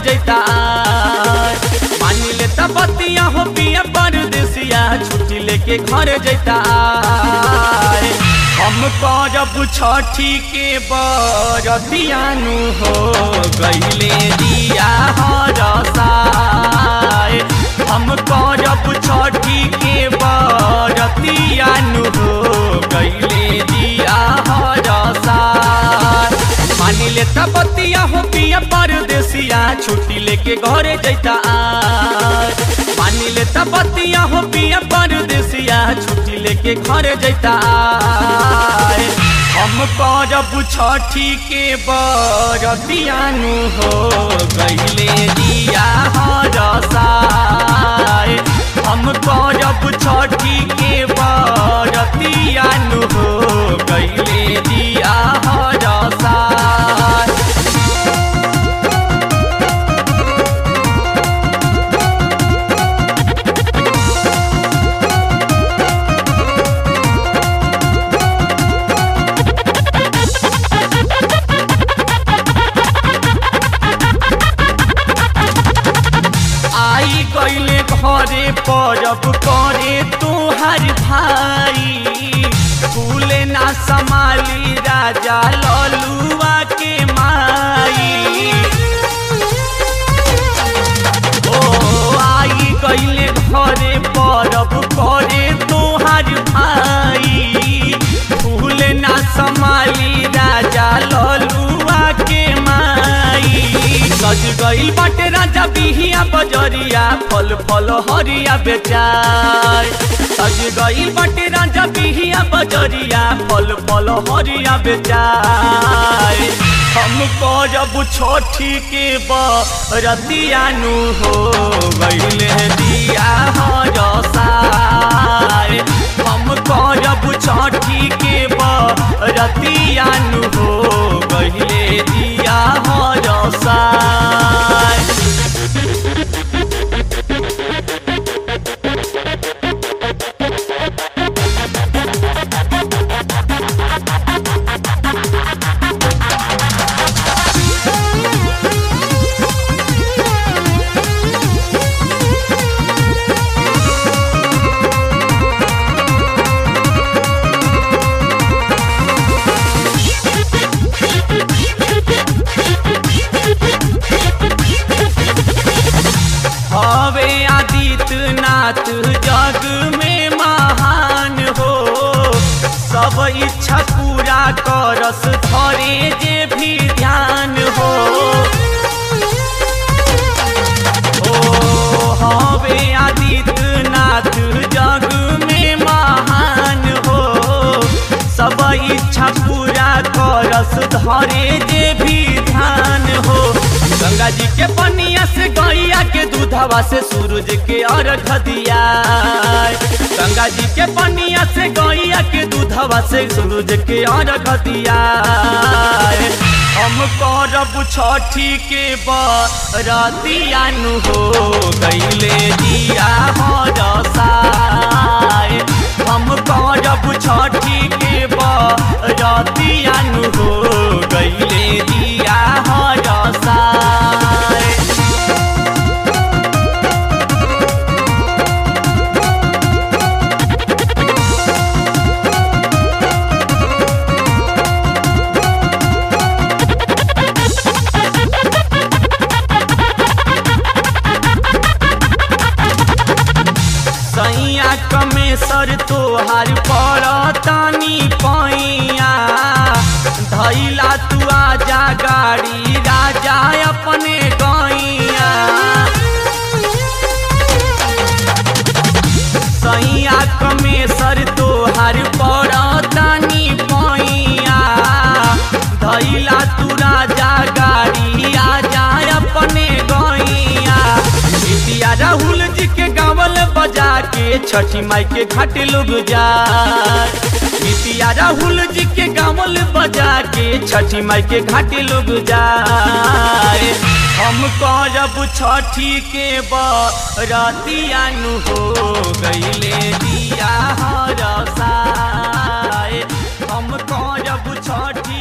जैता मान ले बतिया हो पिया परदेसिया छुट्टी लेके घर जैता हम करब छठी के बरतियानु हो गईले दिया हरसाए हम करब छठी के बरतियानु हो गईले दिया हरसाए मानी ले बतिया हो पिया परदेसिया छुट्टी लेके घरे जैता मानी ले बतिया हो पिया परदेसिया छुट्टी लेके घरे जैता हम करब छठी के बरतियानु हो गईले दिया हरसाए हम करब छठी के बरतियानु हो गईले दिया हरसाए आई गईले घरे परब करे तुहार भाई फूले ना संभाली राजा ललुआ के माई ओ आई गईले घरे परब करे तुहार भाई फूले ना संभाली राजा ललुआ के माई सज गईल बाटे राजा बिहिया बजरिया फल फल हरिया बेचार सज गईल बाटे राजा बिहिया बजरिया फल फल हरिया बेचार हम करब छठी के बरतियानु हो गईले दिया हरसाए हम करब छठी के बरतियानु हो गईले दिया हरसाए हवे आदित्यनाथ जग में महान हो सब इच्छा पूरा करस धरे जे भी ध्यान हो ओ हवे आदित्यनाथ जग में महान हो सब इच्छा पूरा करस धरे जे भी ध्यान हो गंगा जी के पनिया से गैया के दूधवा से सूरज के अर्घ दिया गंगा जी के पनिया से गैया के दूधवा से सूरज के अर्घ दिया हम करब छठी के बरतियानु हो गईले दिया हरसाए हम करब छठी के बरतियानु हो गईले दिया हरसाए सैया कमेसर तोहार पड़तानी पैया धैला तू आजा गाड़ी राजा अपने गैया सैया कमेसर तोहार पड़तानी पैया धैला तू राजा गाड़ी आजा अपने गैया बिटिया राहुल जी के गावल बजा के छठी माई के घाट लोग जा बिटिया राहुल जी के गावल बजा के छठी माई के घाट लोग जाए हम करब छठी के बरतियानु हो गईले दिया हरसाए हम करब छठी